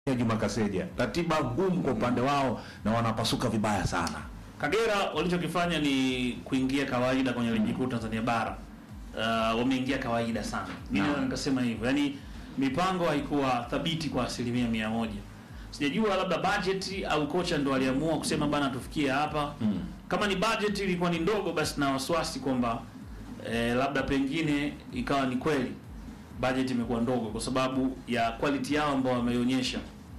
ya Juma Kaseja, ratiba ngumu kwa upande wao na wanapasuka vibaya sana. Kagera walichokifanya ni kuingia kawaida kwenye ligi kuu Tanzania bara. Uh, wameingia kawaida sana. Mimi Naam. naweza nikasema hivyo. Yaani mipango haikuwa thabiti kwa asilimia mia moja. Sijajua labda budget au kocha ndo aliamua kusema bana tufikie hapa. Mm. Kama ni budget ilikuwa ni ndogo basi na wasiwasi kwamba eh, labda pengine ikawa ni kweli budget imekuwa ndogo kwa sababu ya quality yao ambao wameionyesha.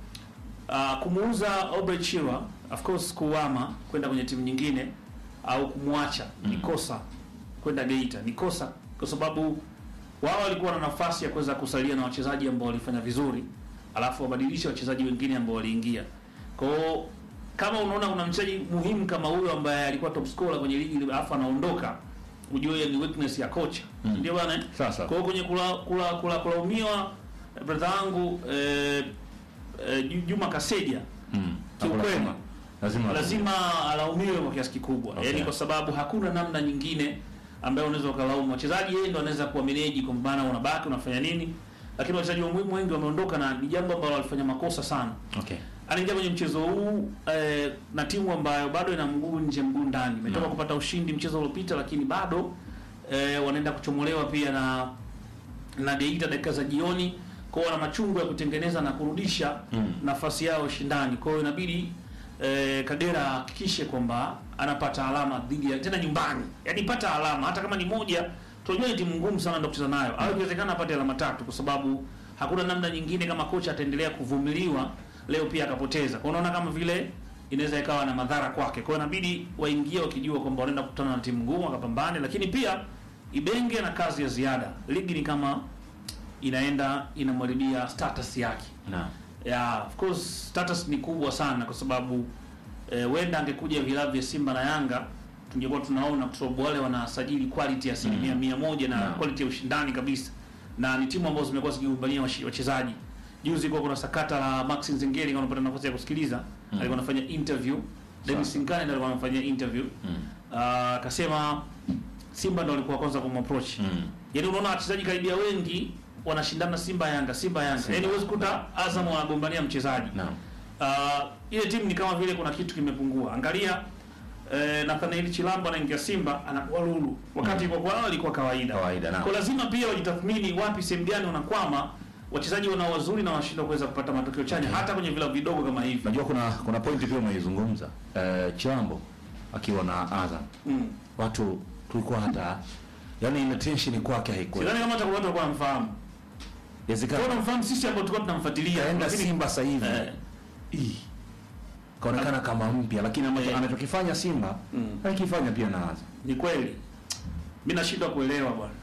Uh, kumuuza Aubrey Chirwa of course kuama kwenda kwenye timu nyingine au kumwacha ni kosa kwenda Geita ni kosa kwa sababu wao walikuwa na nafasi ya kuweza kusalia na wachezaji ambao walifanya vizuri alafu wabadilishe wachezaji wengine ambao waliingia. Kwa hiyo kama unaona kuna mchezaji muhimu kama huyo ambaye alikuwa top scorer kwenye ligi ile alafu anaondoka ujue hiyo ni weakness ya kocha. Mm. Ndio bwana. eh? Sasa. Kwa hiyo kwenye kula kula kula kulaumiwa eh, brother wangu eh, eh, Ju- Juma Kaseja Mm. Kiukweli. Lazima- lazima lazima alaumiwe kwa kiasi kikubwa Okay. yaani kwa sababu hakuna namna nyingine ambayo unaweza ukalaumu wachezaji yeye ndo anaweza kuwa meneji kwa maana unabaki unafanya nini lakini wachezaji wa muhimu wengi wameondoka na ni jambo ambalo walifanya makosa sana Okay. anaingia kwenye mchezo huu eh, na timu ambayo bado ina mguu nje mguu ndani imetoka Naam. kupata ushindi mchezo uliopita lakini bado eh, wanaenda kuchomolewa pia na na Geita dakika za jioni kwao wana machungu ya kutengeneza na kurudisha Mm. nafasi yao shindani kwa hiyo inabidi eh, Kagera ahakikishe kwamba anapata alama dhidi ya tena nyumbani yaani pata alama hata kama ni moja tunajua ni timu ngumu sana ndio kucheza nayo au ikiwezekana apate alama tatu kwa sababu hakuna namna nyingine kama kocha ataendelea kuvumiliwa leo pia akapoteza kwa unaona kama vile inaweza ikawa na madhara kwake kwa hiyo inabidi waingie wakijua kwamba wanaenda kukutana na timu ngumu wakapambane lakini pia Ibenge na kazi ya ziada ligi ni kama inaenda inamharibia status yake Naam. yeah, of course status ni kubwa sana kwa sababu eh, wenda angekuja vilabu vya Simba na Yanga tungekuwa tunaona kwa sababu wale wanasajili quality ya asilimia Mm. mia moja na Naam. quality ya ushindani kabisa, na ni timu ambazo zimekuwa zikigombania washi- wachezaji. Juzi kwa kuna sakata la Max Nzengeli, kama unapata nafasi ya kusikiliza, Mm. alikuwa anafanya interview Dennis Sasa. Sinkane ndo alikuwa anafanya interview Mm. Ah, akasema Simba ndo walikuwa kwanza kumapproach Mm. Yaani unaona wachezaji karibia wengi wanashindana Simba Yanga, Simba Yanga. Simba. Yaani huwezi kuta Azam wanagombania mchezaji. Naam. Uh, ile timu ni kama vile kuna kitu kimepungua. Angalia eh, Nathaniel Chilambo anaingia Simba anakuwa lulu. Wakati kwa kwao ilikuwa kawaida. Kawaida, naam. Kwa lazima pia wajitathmini wapi sehemu gani wanakwama wachezaji wanao wazuri na wanashindwa kuweza kupata matokeo chanya hata kwenye vilabu vidogo kama hivi. Najua kuna kuna pointi pia umeizungumza. Eh, Chilambo akiwa na Azam. Mm. Watu tulikuwa hata yani ile tension kwake haikuwa. Sidhani kama hata kuna watu walikuwa wanamfahamu. Kwa Inawezekana tunamfahamu sisi ambao tulikuwa tunamfuatilia. kaenda lakini- Simba sasa hivi. Eh. Ih. Kaonekana kama mpya lakini anacho- Eh. anachokifanya Simba Mm. anakifanya pia na Azam. Ni kweli. Mimi nashindwa kuelewa bwana.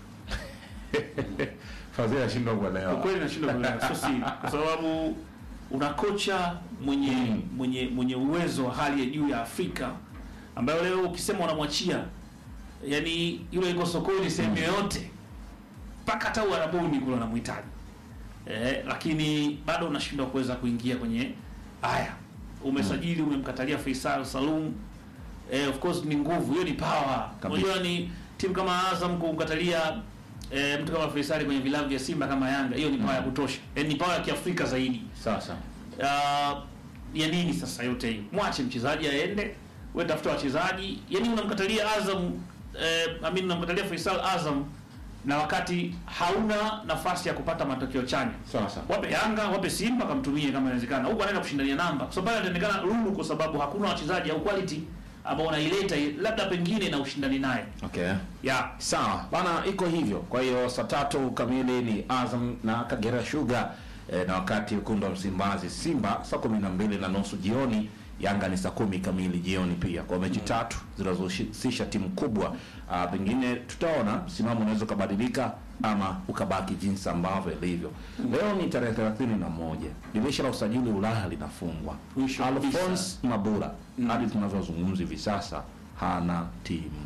Fadhili ashindwa Kwa kuelewa. kweli nashindwa kuelewa, sio siri, kwa sababu una kocha mwenye Mm. mwenye mwenye uwezo wa hali ya juu ya Afrika ambayo leo ukisema unamwachia, yani yule iko sokoni sehemu yoyote, mpaka hata Uarabuni kule unamhitaji eh, lakini bado unashindwa kuweza kuingia kwenye haya. Umesajili, umemkatalia Faisal Salum eh, of course ni nguvu hiyo, ni power. Kabisa. Unajua ni timu kama Azam kumkatalia eh, mtu kama Faisal kwenye vilabu vya Simba kama Yanga, hiyo ni power ya kutosha, eh, ni power ya Kiafrika zaidi. Sasa. Uh, ya nini sasa yote hii? Mwache mchezaji aende, wewe tafuta wachezaji. Yaani unamkatalia Azam eh, I mean unamkatalia Faisal Azam na wakati hauna nafasi ya kupata matokeo chanya. Sasa. Wape Yanga, wape Simba kamtumie kama inawezekana. Huko anaenda kushindania namba. Kwa sababu pale ataonekana lulu kwa sababu hakuna wachezaji au quality ambao unaileta labda pengine na ushindani naye. Okay. Yeah. Sawa bana, iko hivyo. Kwa hiyo saa tatu kamili ni Azam na Kagera Sugar e, na wakati wekundu wa Msimbazi Simba saa kumi na mbili na nusu jioni. Yanga ni saa kumi kamili jioni pia, kwa mechi tatu zinazohusisha timu kubwa. Ah, pengine tutaona msimamo unaweza ukabadilika ama ukabaki jinsi ambavyo ilivyo. Leo ni tarehe thelathini na moja dirisha la usajili Ulaya linafungwa. Mwisho kabisa. Alphonse Mabula hadi tunavyozungumza hivi sasa hana timu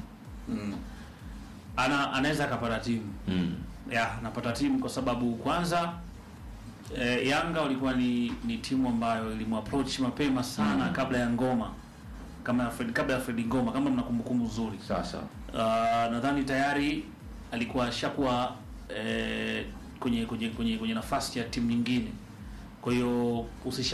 Ana anaweza akapata timu. mm. ya napata timu kwa sababu kwanza eh, Yanga walikuwa ni, ni timu ambayo ilimapproach mapema sana Mm. kabla ya ngoma kama ya Fred, kabla ya Fred Ngoma kama mna kumbukumbu nzuri. Sasa Uh, nadhani tayari alikuwa ashakuwa eh, kwenye kwenye kwenye kwenye nafasi ya timu nyingine Kwa hiyo usisha